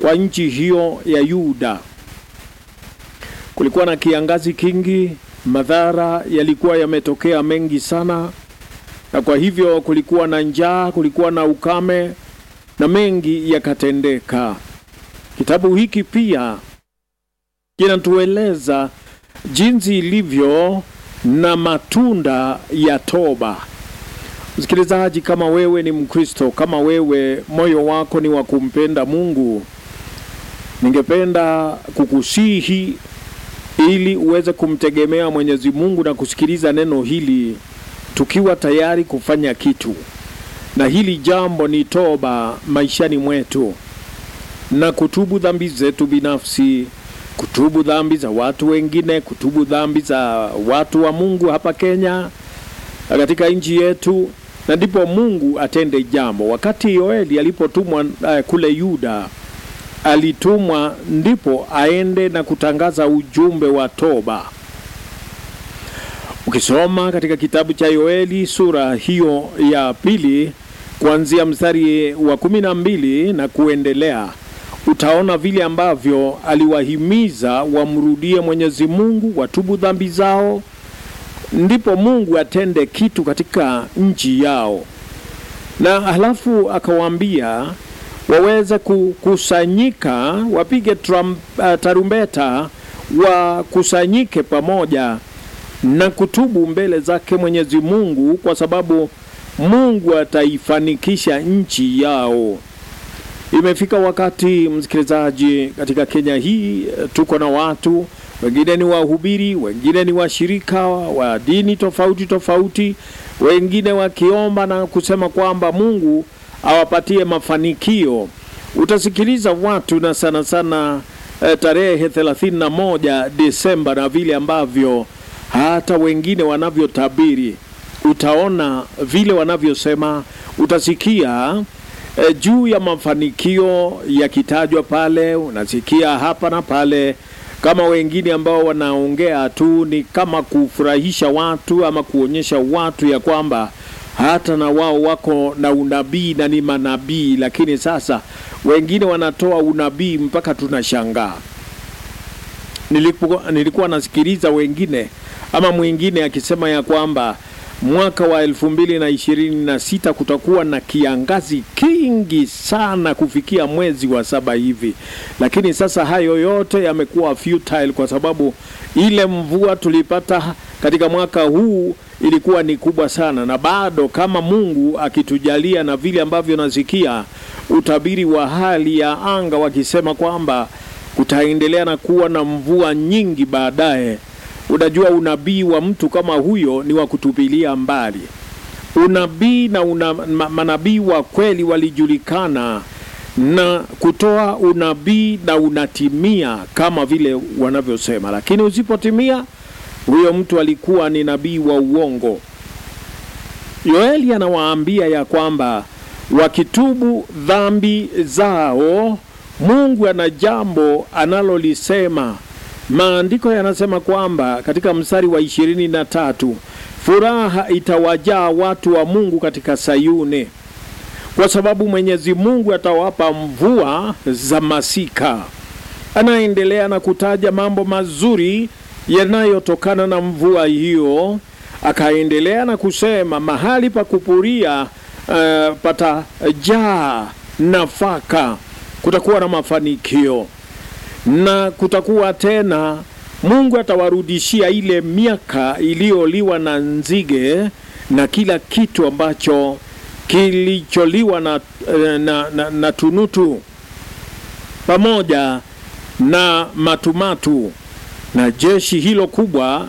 kwa nchi hiyo ya Yuda. Kulikuwa na kiangazi kingi, madhara yalikuwa yametokea mengi sana, na kwa hivyo kulikuwa na njaa, kulikuwa na ukame na mengi yakatendeka. Kitabu hiki pia kinatueleza jinsi ilivyo na matunda ya toba. Msikilizaji, kama wewe ni Mkristo, kama wewe moyo wako ni wa kumpenda Mungu, ningependa kukusihi ili uweze kumtegemea Mwenyezi Mungu na kusikiliza neno hili tukiwa tayari kufanya kitu, na hili jambo ni toba maishani mwetu na kutubu dhambi zetu binafsi, kutubu dhambi za watu wengine, kutubu dhambi za watu wa Mungu hapa Kenya na katika nchi yetu, na ndipo Mungu atende jambo. Wakati Yoeli alipotumwa uh, kule Yuda, alitumwa ndipo aende na kutangaza ujumbe wa toba. Ukisoma katika kitabu cha Yoeli sura hiyo ya pili kuanzia mstari wa kumi na mbili na kuendelea utaona vile ambavyo aliwahimiza wamrudie Mwenyezi Mungu, watubu dhambi zao, ndipo Mungu atende kitu katika nchi yao, na halafu akawaambia waweze kukusanyika, wapige tram, uh, tarumbeta, wakusanyike pamoja na kutubu mbele zake Mwenyezi Mungu, kwa sababu Mungu ataifanikisha nchi yao. Imefika wakati msikilizaji, katika Kenya hii tuko na watu wengine ni wahubiri, wengine ni washirika wa dini tofauti tofauti, wengine wakiomba na kusema kwamba Mungu awapatie mafanikio. Utasikiliza watu na sana sana eh, tarehe thelathini na moja Desemba na vile ambavyo hata wengine wanavyotabiri, utaona vile wanavyosema, utasikia E, juu ya mafanikio yakitajwa pale, unasikia hapa na pale, kama wengine ambao wanaongea tu ni kama kufurahisha watu ama kuonyesha watu ya kwamba hata na wao wako na unabii na ni manabii, lakini sasa wengine wanatoa unabii mpaka tunashangaa. Nilikuwa, nilikuwa nasikiliza wengine ama mwingine akisema ya kwamba mwaka wa elfu mbili na ishirini na sita kutakuwa na kiangazi kingi sana kufikia mwezi wa saba hivi, lakini sasa hayo yote yamekuwa futile kwa sababu ile mvua tulipata katika mwaka huu ilikuwa ni kubwa sana, na bado kama Mungu akitujalia na vile ambavyo nasikia utabiri wa hali ya anga wakisema kwamba kutaendelea na kuwa na mvua nyingi baadaye. Unajua, unabii wa mtu kama huyo ni wa kutupilia mbali. Unabii na una, ma, manabii wa kweli walijulikana na kutoa unabii na unatimia kama vile wanavyosema, lakini usipotimia, huyo mtu alikuwa ni nabii wa uongo. Yoeli anawaambia ya kwamba wakitubu dhambi zao, Mungu ana jambo analolisema. Maandiko yanasema kwamba katika mstari wa ishirini na tatu furaha itawajaa watu wa Mungu katika Sayuni, kwa sababu Mwenyezi Mungu atawapa mvua za masika. Anaendelea na kutaja mambo mazuri yanayotokana na mvua hiyo. Akaendelea na kusema mahali pa kupuria uh, patajaa nafaka, kutakuwa na mafanikio na kutakuwa tena, Mungu atawarudishia ile miaka iliyoliwa na nzige na kila kitu ambacho kilicholiwa na, na, na, na tunutu pamoja na matumatu na jeshi hilo kubwa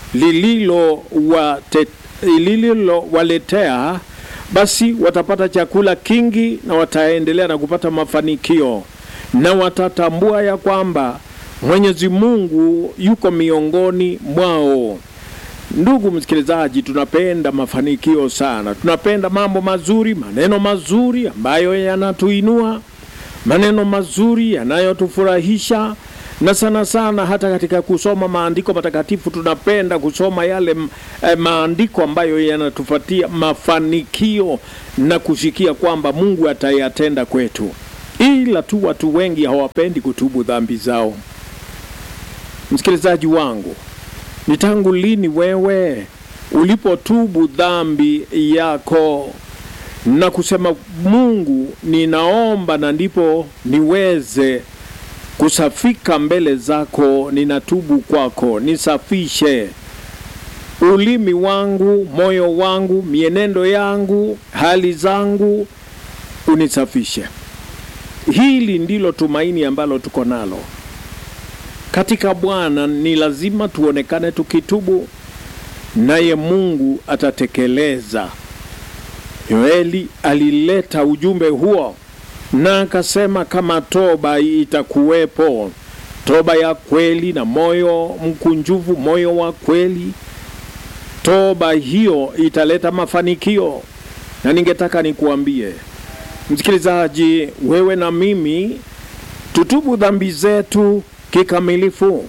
lililowaletea, basi watapata chakula kingi na wataendelea na kupata mafanikio na watatambua ya kwamba Mwenyezi Mungu yuko miongoni mwao. Ndugu msikilizaji, tunapenda mafanikio sana, tunapenda mambo mazuri, maneno mazuri ambayo yanatuinua, maneno mazuri yanayotufurahisha, na sana sana hata katika kusoma maandiko matakatifu tunapenda kusoma yale eh, maandiko ambayo yanatupatia mafanikio na kusikia kwamba Mungu atayatenda kwetu. ila tu watu wengi hawapendi kutubu dhambi zao. Msikilizaji wangu, ni tangu lini wewe ulipotubu dhambi yako na kusema Mungu, ninaomba na ndipo niweze kusafika mbele zako, ninatubu kwako, nisafishe ulimi wangu, moyo wangu, mienendo yangu, hali zangu, unisafishe. Hili ndilo tumaini ambalo tuko nalo katika Bwana. Ni lazima tuonekane tukitubu, naye Mungu atatekeleza. Yoeli alileta ujumbe huo na akasema kama toba itakuwepo, toba ya kweli na moyo mkunjufu, moyo wa kweli, toba hiyo italeta mafanikio. Na ningetaka nikuambie msikilizaji, wewe na mimi tutubu dhambi zetu kikamilifu,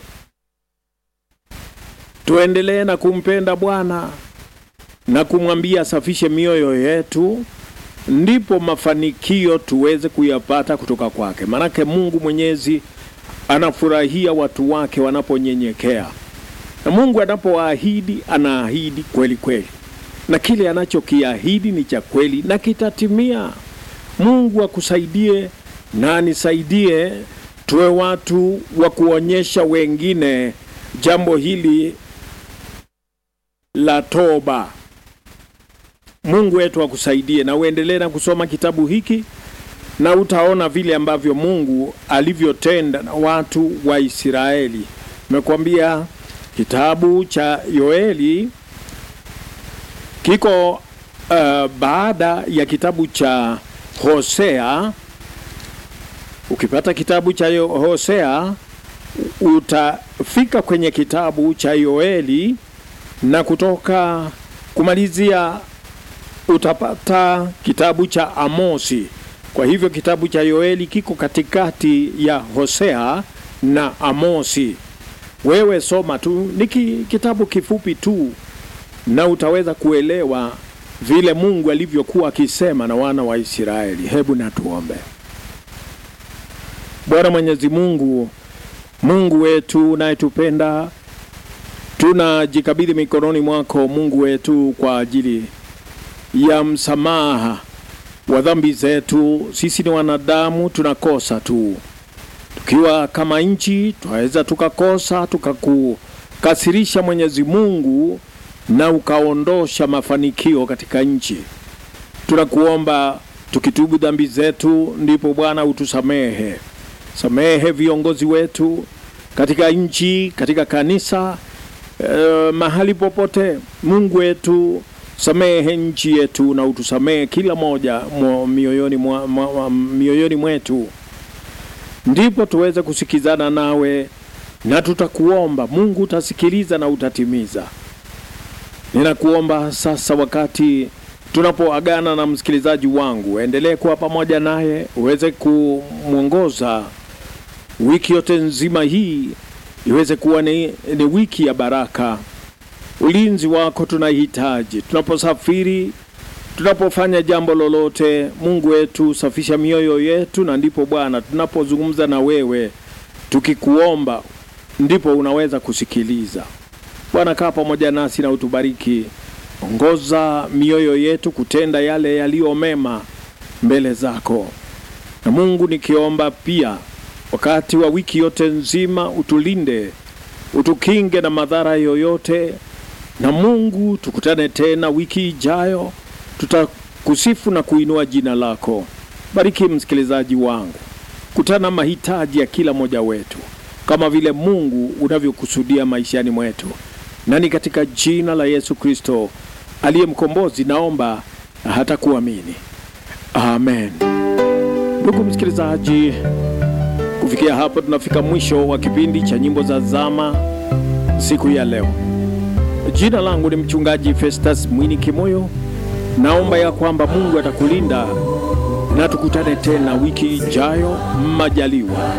tuendelee na kumpenda Bwana na kumwambia asafishe mioyo yetu, ndipo mafanikio tuweze kuyapata kutoka kwake. Maanake Mungu Mwenyezi anafurahia watu wake wanaponyenyekea, na Mungu anapoahidi anaahidi kweli kweli, na kile anachokiahidi ni cha kweli na kitatimia. Mungu akusaidie na anisaidie, tuwe watu wa kuonyesha wengine jambo hili la toba. Mungu wetu akusaidie na uendelee na kusoma kitabu hiki na utaona vile ambavyo Mungu alivyotenda na watu wa Israeli. Nimekuambia kitabu cha Yoeli kiko uh, baada ya kitabu cha Hosea. Ukipata kitabu cha Yo- Hosea utafika kwenye kitabu cha Yoeli na kutoka kumalizia utapata kitabu cha Amosi. Kwa hivyo kitabu cha Yoeli kiko katikati ya Hosea na Amosi. Wewe soma tu, ni ki- kitabu kifupi tu, na utaweza kuelewa vile Mungu alivyokuwa akisema na wana wa Israeli. Hebu na tuombe. Bwana Mwenyezi Mungu, Mungu wetu unayetupenda, tunajikabidhi mikononi mwako Mungu wetu kwa ajili ya msamaha wa dhambi zetu. Sisi ni wanadamu, tunakosa tu. Tukiwa kama nchi, twaweza tukakosa tukakukasirisha Mwenyezi Mungu, na ukaondosha mafanikio katika nchi. Tunakuomba tukitubu dhambi zetu, ndipo Bwana utusamehe. Samehe viongozi wetu katika nchi, katika kanisa, eh, mahali popote. Mungu wetu, samehe nchi yetu na utusamehe kila moja mwa- mioyoni, mwa, mwa, mwa, mioyoni mwetu, ndipo tuweze kusikizana nawe na tutakuomba Mungu, utasikiliza na utatimiza. Ninakuomba sasa, wakati tunapoagana na msikilizaji wangu, endelee kuwa pamoja naye, uweze kumwongoza wiki yote nzima hii, iweze kuwa ni, ni wiki ya baraka. Ulinzi wako tunahitaji tunaposafiri, tunapofanya jambo lolote. Mungu wetu, safisha mioyo yetu, na ndipo Bwana tunapozungumza na wewe tukikuomba, ndipo unaweza kusikiliza. Bwana, kaa pamoja nasi na utubariki, ongoza mioyo yetu kutenda yale yaliyo mema mbele zako. Na Mungu, nikiomba pia wakati wa wiki yote nzima, utulinde, utukinge na madhara yoyote. Na Mungu, tukutane tena wiki ijayo, tutakusifu na kuinua jina lako. Bariki msikilizaji wangu, kutana mahitaji ya kila mmoja wetu kama vile Mungu unavyokusudia maishani mwetu, na ni katika jina la Yesu Kristo aliye mkombozi naomba na hata kuamini, amen. Ndugu msikilizaji, kufikia hapo tunafika mwisho wa kipindi cha nyimbo za zama siku ya leo. Jina langu ni mchungaji Festus Mwini Kimoyo. Naomba ya kwamba Mungu atakulinda na tukutane tena wiki ijayo majaliwa.